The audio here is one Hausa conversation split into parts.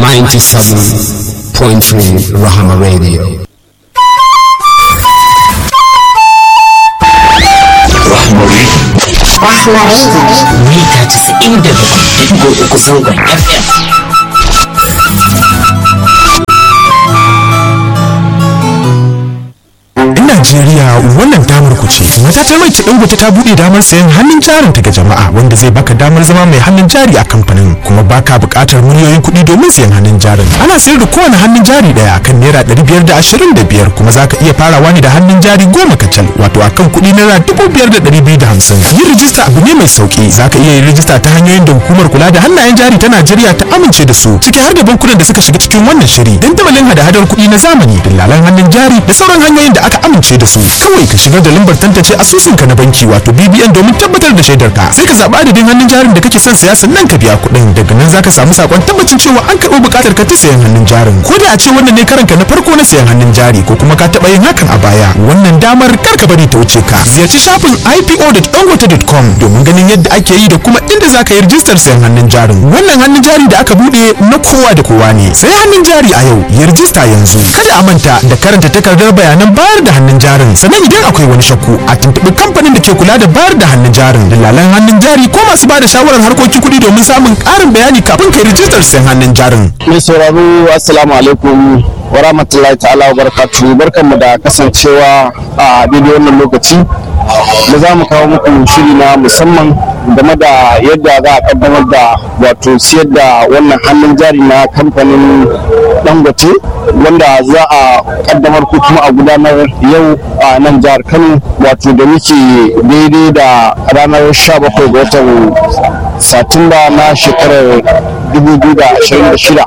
97.3 Rahama Radio. mita casa'in da bakwai uku zangon fm Yan Najeriya wannan damar ku ce. Matatar mai Dangote ta buɗe damar sayan hannun jarin ta ga jama'a wanda zai baka damar zama mai hannun jari a kamfanin kuma baka buƙatar miliyoyin kuɗi domin sayan hannun jarin. Ana sayar da kowane hannun jari ɗaya kan naira ɗari biyar da ashirin da biyar kuma za ka iya farawa ne da hannun jari goma kacal wato akan kuɗi naira dubu biyar da ɗari biyu da hamsin. Yin rijista abu ne mai sauƙi za ka iya yin rijista ta hanyoyin da hukumar kula da hannayen jari ta Najeriya ta amince da su ciki har da bankunan da suka shiga cikin wannan shiri dandamalin hada-hadar kuɗi na zamani dillalan hannun jari da sauran hanyoyin da aka amince da su kawai ka shigar da lambar tantance asusunka na banki wato BBN domin tabbatar da shaidarka sai ka zaɓa adadin hannun jarin da kake son saya sannan ka biya kuɗin daga nan zaka samu sakon tabbacin cewa an karɓo buƙatar ka ta sayan hannun jarin ko da a ce wannan ne karanka na farko na sayan hannun jari ko kuma ka taɓa yin hakan a baya wannan damar kar ka bari ta wuce ka ziyarci shafin ipo.dangote.com domin ganin yadda ake yi da kuma inda zaka yi rijistar sayan hannun jarin wannan hannun jari da aka buɗe na kowa da kowa ne sai hannun jari a yau ya rijista yanzu kada a manta da karanta takardar bayanan bayar da hannun jarin sannan idan akwai wani shakku a tuntuɓi kamfanin da ke kula da bayar da hannun jarin dalalan hannun jari ko masu ba da shawarar harkokin kuɗi domin samun ƙarin bayani kafin kai rijistar sayan hannun jarin mai sauraro assalamu alaikum wa rahmatullahi ta'ala wa barakatuhu barkanmu da kasancewa a daidai wannan lokaci da za mu kawo muku shiri na musamman game da yadda za a kaddamar da wato siyar da wannan hannun jari na kamfanin dangote wanda za a kaddamar ko kuma a gudanar yau a nan jihar kano wato da muke daidai da ranar 17 ga watan satumba na shekarar 2026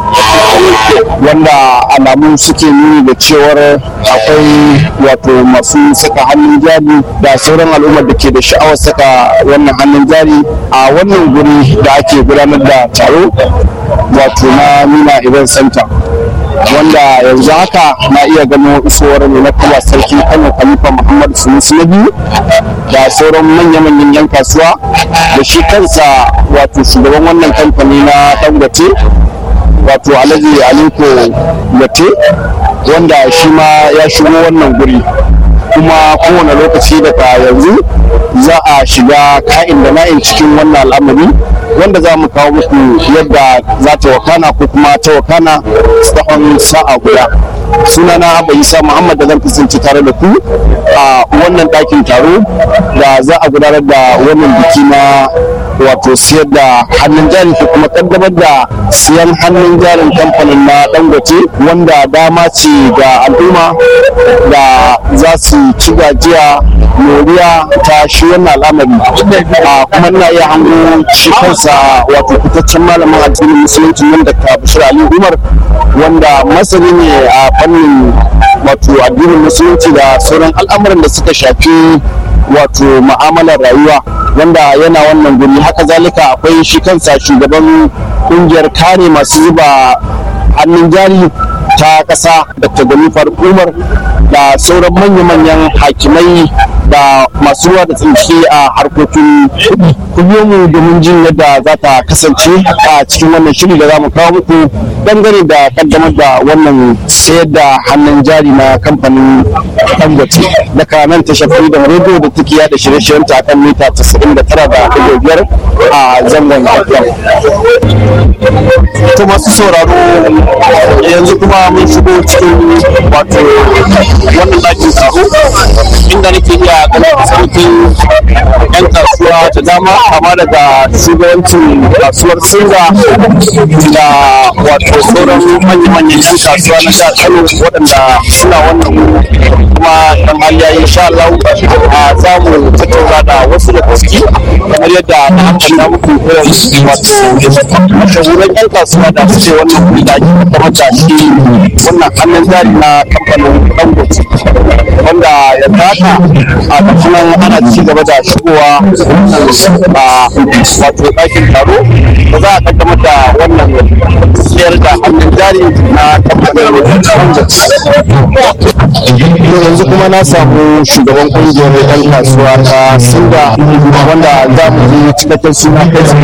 wanda alamu suke nuni da cewar akwai wato masu saka hannun jari da sauran al'ummar da ke da sha'awar saka wannan hannun jari a wannan guri da ake gudanar da taro wato na nuna event center wanda yanzu haka na iya gano isowar mai na kuma sarki kano khalifa muhammad sunusi na biyu da sauran manya-manyan yan kasuwa da shi kansa wato shugaban wannan kamfani na dangote wato alhaji aliko yate wanda shi ma ya shigo wannan guri kuma kowane lokaci daga yanzu za a shiga ka'in da na'in cikin wannan al'amari wanda za mu kawo muku yadda za ta wakana ko kuma ta wakana tsawon sa'a guda sunana abba isa muhammad da zan kasance tare da ku a wannan ɗakin taro da za a gudanar da wannan biki na wato siyar da hannun jari ko kuma kaddamar da siyan hannun jarin kamfanin na dangote wanda dama ce ga al'umma da za su ci gajiya moriya ta shi wannan al'amari a kuma ina iya hango shi kansa wato fitaccen malamin addinin musulunci nan da ka bashir ali umar wanda masani ne a fannin wato addinin musulunci da sauran al'amuran da suka shafi wato ma'amalar rayuwa wanda yana wannan guri haka zalika akwai shi kansa shugaban kungiyar kare masu zuba hannun jari ta ƙasa dr ganifar umar da sauran manya-manyan hakimai da masu ruwa da tsinci a harkokin kuɗi ku biyo mu domin jin yadda za ta kasance a cikin wannan shiri da za mu kawo muku dangane da kaddamar da wannan sayar da hannun jari na kamfanin dangote daga nan ta shafi da rediyo da take yada shirye-shiryen ta kan mita 99 da biyar a zangon to masu sauraro yanzu kuma mun shigo cikin wato wannan ɗakin taro inda nake iya ganin sautin yan kasuwa da dama kama daga shugabancin kasuwar singa da wato sauran manya-manyan yan kasuwa na jihar kano waɗanda suna wannan kuma dan hali insha Allah a za mu tattauna da wasu da gaske kamar yadda na ambata muku irin wato mashahuran yan kasuwa da suke wannan kuɗi da ake kamar da shi wannan hannun jari na kamfanin dangote wanda yanzu haka a kasuwan ana ci gaba da shigowa a wato ɗakin taro da za a kaddamar da wannan siyar da hannun jari na kamfanin dangote yanzu kuma na samu shugaban kungiyar yan kasuwa ta sinda wanda za mu yi cikakken suna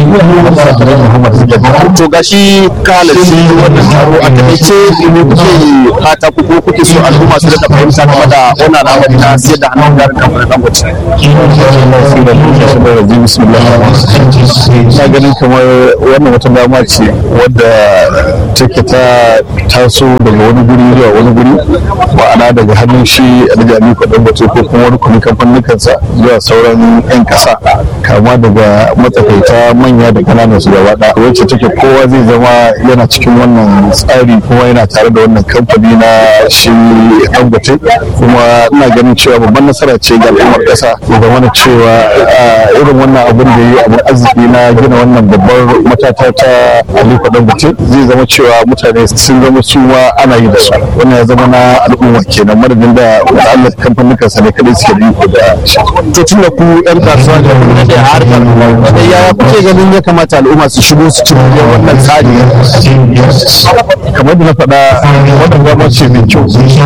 to gashi ka halarci wannan taro a takaice ne kuke fata ku ko kuke so al'umma su da fahimta game da wannan al'amari na siyar da hannun jarin kamfanin dangote na ganin kamar wannan wata dama ce wadda take ta taso daga wani guri zuwa wani guri ma'ana daga hannun shi alhaji aliko dangote ko kuma wani kuni kamfaninkansa zuwa sauran 'yan kasa kama daga matsakaita manya da kananan su gaba ɗaya wacce take kowa zai zama yana cikin wannan tsari kuma yana tare da wannan kamfani na shi dangote kuma ina ganin cewa babban nasara ce ga al'ummar kasa ya zama da cewa irin wannan abin da yi abin arziki na gina wannan babbar matata ta aliko dangote zai zama cewa mutane sun zama su ma ana yi da su wannan ya zama na al'umma kenan madadin da wa'allar kamfanin kansa ne kadai suke da iko da shi to tun da ku yan kasuwa da kuma da harkar da yaya kuke ganin ya kamata al'umma su shigo su ci moriyar wannan tsari kamar da na faɗa wannan dama ce mai kyau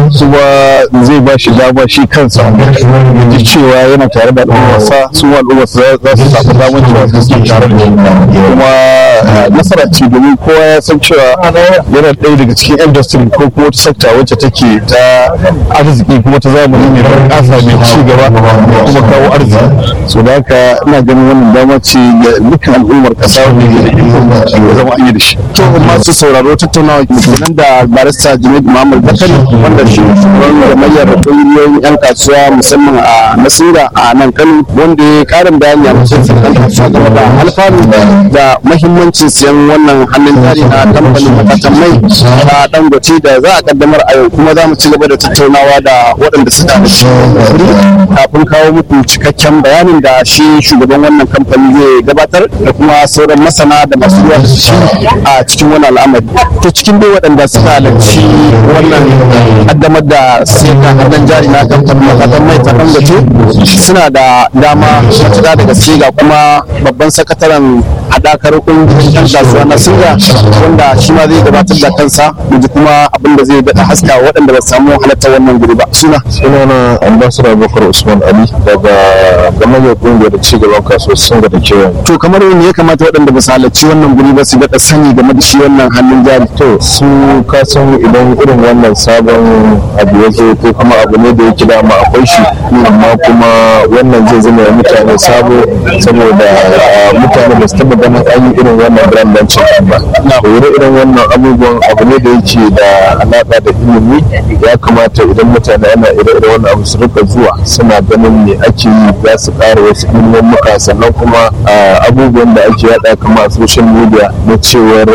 kuma zai ba shi dama shi kansa ya ji cewa yana tare da al'ummarsa su ma al'ummarsa za su samu damar cewa su suke tare da shi kuma nasara ce domin kowa ya san cewa yana ɗaya daga cikin industry ko kuma wata sekta wacce take ta arziki kuma ta zamani mai bunƙasa mai ci gaba kuma kawo arziki so da haka ina ganin wannan dama ce ga dukkan al'ummar ƙasa wanda ke da iko ya zama an yi da shi to masu sauraro tattaunawa kenan da barista Junaid Muhammad Bakari wanda shi shugaban gamayyar ƙungiyoyin 'yan kasuwa musamman a Nasira a nan Kano wanda ya karin bayani a cikin sarkan kasuwa game da alfanu da mahimmancin siyan wannan hannun jari na kamfanin matatan mai a Dangote da za a kaddamar a yau kuma za mu ci gaba da tattaunawa da waɗanda suka da shi kafin kawo muku cikakken bayanin da shi shugaban wannan kamfani zai gabatar da kuma sauran masana da masu ruwa da shi a cikin wani al'amari to cikin dai waɗanda suka halarci wannan kaddamar da sayar da hannun jari na kamfanin matatan mai ta dangote suna da dama matuƙa da gaske ga kuma babban sakataren haɗakar ƙungiyoyin 'yan kasuwa na singa wanda shi ma zai gabatar da kansa yanzu kuma abin da zai daɗa haska waɗanda ba su samu halartar wannan guri ba suna sunana ambassador abubakar usman ali daga gamayyar ƙungiyar cigaban kasuwar singa da kewaye to kamar ne ya kamata waɗanda ba su halarci wannan guri ba su daɗa sani game da shi wannan hannun jari to su kasan idan irin wannan sabon abu ya zo ko kuma abu ne da yake dama akwai shi amma kuma wannan zai zama wa mutane sabo saboda mutane ba su taɓa ganin an yi irin wannan brand launching ba to irin wannan abubuwan abu ne da yake da alaƙa da ilimi ya kamata idan mutane ana ire-iren wannan abu su rika zuwa suna ganin me ake yi za su ƙara wasu ilimin muka sannan kuma abubuwan da ake yada kama a social media na cewar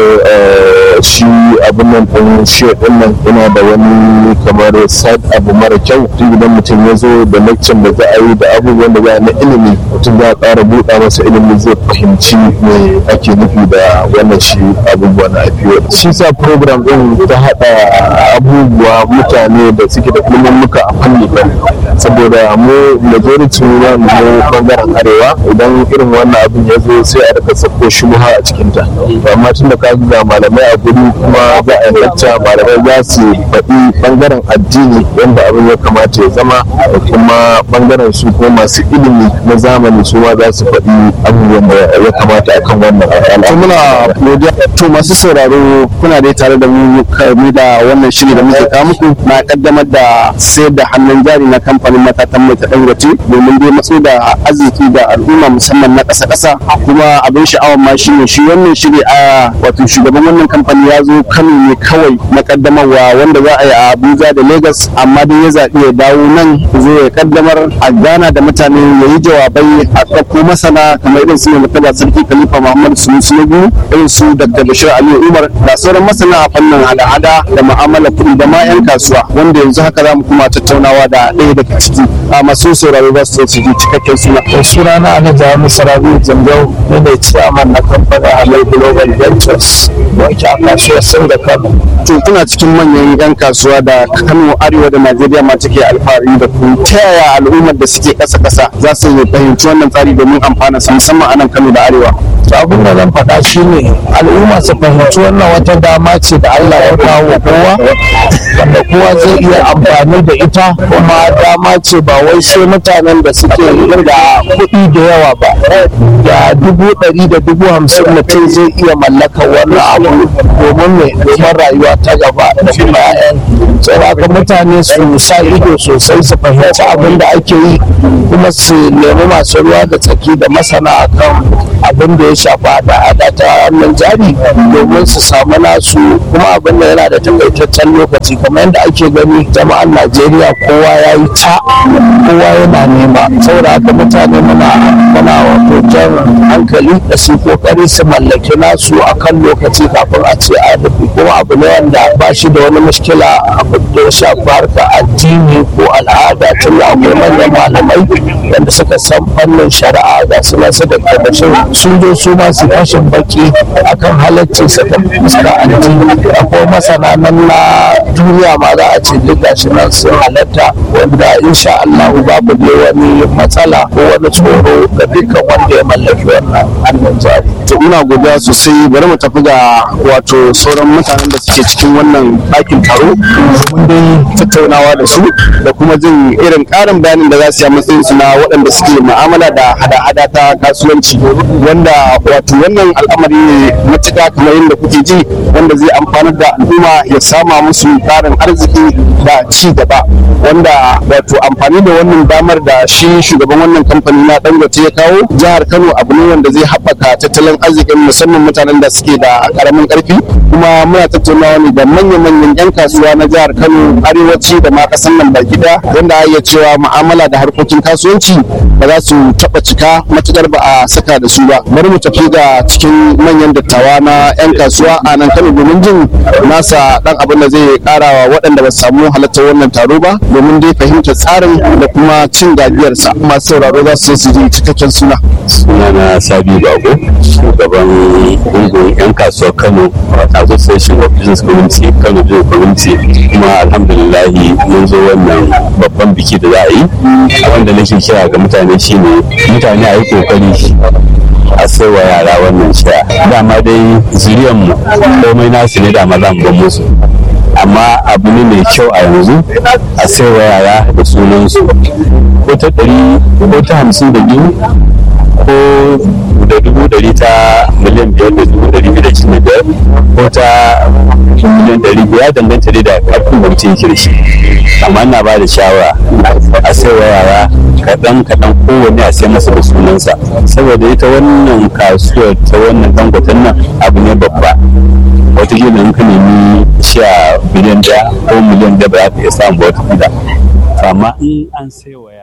shi abin nan ɗin share ɗin nan yana da wani kamar side abu mara kyau tun idan mutum ya zo da lecture da za a yi da abubuwan da za a na ilimi mutum za a ƙara buɗa masa ilimi zai fahimci me ake nufi da wannan shi abubuwa na IPO shi sa program ɗin ta haɗa abubuwa mutane da suke da ilimin muka a fanni fanni saboda mu majority na mu bangaren arewa idan irin wannan abin ya zo sai a rika sako shubuha a cikinta amma tun da ka ga malamai a guri kuma za a yi lacca malamai za su faɗi bangaren addini wanda abin ya kamata ya zama da kuma bangaren su kuma masu ilimi na zamani su ma za su faɗi abubuwan da ya kamata akan wannan to muna godiya to masu sauraro kuna dai tare da mu kame da wannan shiri da muke kawo muku na kaddamar da sayar da hannun jari na kamfanin matatan mai ta dangote domin dai matso da arziki da al'umma musamman na ƙasa ƙasa kuma abin sha'awar ma shine shi wannan shiri a wato shugaban wannan kamfani ya zo Kano ne kawai na kaddamarwa wanda za a yi a Abuja da Lagos amma dai ya zaɓi ya dawo nan zo ya kaddamar a gana da mutane ya yi jawabai a ɗauko masana kamar irin su ne mutaba sarki Khalifa Muhammad Sunusi na biyu irin su Dr. Bashir Aliyu Umar da sauran masana a fannin hada-hada da mu'amala kuɗi da ma 'yan kasuwa wanda yanzu haka za mu kuma tattaunawa da ɗaya daga ciki a masu sauraro za su su ji cikakken suna. suna na ana jami sarabi zanzau ne da ciyaman na kamfanin halal global ventures wacce a kasuwar sun da kano To kuna cikin manyan 'yan kasuwa da Kano Arewa da Najeriya ma take alfahari da ku ta yaya al'ummar da suke ƙasa-ƙasa za su fahimci wannan tsari domin amfana su musamman a nan Kano da Arewa. to abin da zan faɗa shine al'umma su fahimci wannan wata dama ce da Allah ya kawo kowa wanda kowa zai iya amfani da ita kuma dama ce ba wai sai mutanen da suke da kuɗi da yawa ba da dubu ɗari da dubu hamsin mutum zai iya mallaka wannan abu domin mai domin rayuwa ta gaba da kuma 'ya'yan saboda mutane su sa ido sosai su fahimci abin da ake yi kuma su nemi masu ruwa da tsaki da masana akan abin da ya shafa da hada ta hannun jari domin su samu nasu kuma abin da yana da takaitaccen lokaci kamar yadda ake gani jama'an najeriya kowa ya yi ta kowa yana nema saboda haka mutane muna muna wato jan hankali da su kokari su mallaki nasu akan lokaci kafin a ce a rufe kuma abu ne wanda ba shi da wani mushkila abu da ya shafi harka addini ko al'ada tun da akwai manyan malamai wanda suka san fannin shari'a ga su nan su da kabashin sun zo su ma su fashin baki akan halaccin sa da fuskar addini akwai masana nan na duniya ma za a ce duk gashi nan sun halatta wanda insha Allah babu ne wani matsala ko wani tsoro ga dukkan wanda ya mallaki wannan hannun jari to muna godiya sosai bari mu tafi ga wato sauran mutanen da suke cikin wannan ɗakin taro domin dai tattaunawa da su da kuma jin irin ƙarin bayanin da za su yi a matsayin su na waɗanda suke mu'amala da hada-hada ta kasuwanci wanda wato wannan al'amari ne matuƙa kamar yadda kuke ji wanda zai amfanar da al'umma ya sama musu ƙarin arziki da ci gaba wanda wato amfani da wannan damar da shi shugaban wannan kamfani na dangote ya kawo jihar kano abu ne wanda zai haɓaka tattalin arzikin musamman mutanen da suke da karamin karfi kuma muna tattaunawa ne da manya-manyan 'yan kasuwa na jihar kano arewaci da ma kasan nan baki daya wanda a iya cewa mu'amala da harkokin kasuwanci ba za su taɓa cika matukar ba a saka da su ba bari mu tafi ga cikin manyan dattawa na 'yan kasuwa a nan kano domin jin nasa dan abin da zai karawa waɗanda ba su samu halartar wannan taro ba domin dai fahimtar tsarin da kuma cin gajiyarsa masu sauraro za su su ji cikakken suna sunana sabi bago shugaban gungun 'yan kasuwar kano association of business community kano business community kuma alhamdulillahi mun zo wannan babban biki da za a yi abinda nake kira ga mutane shine mutane a yi kokari a sai wa yara wannan shaya dama dai zuriyanmu komai nasu ne dama za mu ban musu amma abu ne mai kyau a yanzu a sai wa yara da sunansu ko ta ɗari ko ta hamsin da biyu ko da dubu ɗari ta miliyan biyar da dubu ɗari biyu da cikin da biyar ko ta miliyan ɗari biyar danganta dai da ƙarfin da mutum yake da shi amma ina ba da shawara a sai wa yara kaɗan kaɗan kowanne a sai masa da sunansa saboda ita wannan kasuwar ta wannan dangoton nan abu ne babba watakila in ka nemi sha biliyan daya ko miliyan daya ba za ka iya samun ba watakila amma in an sai wa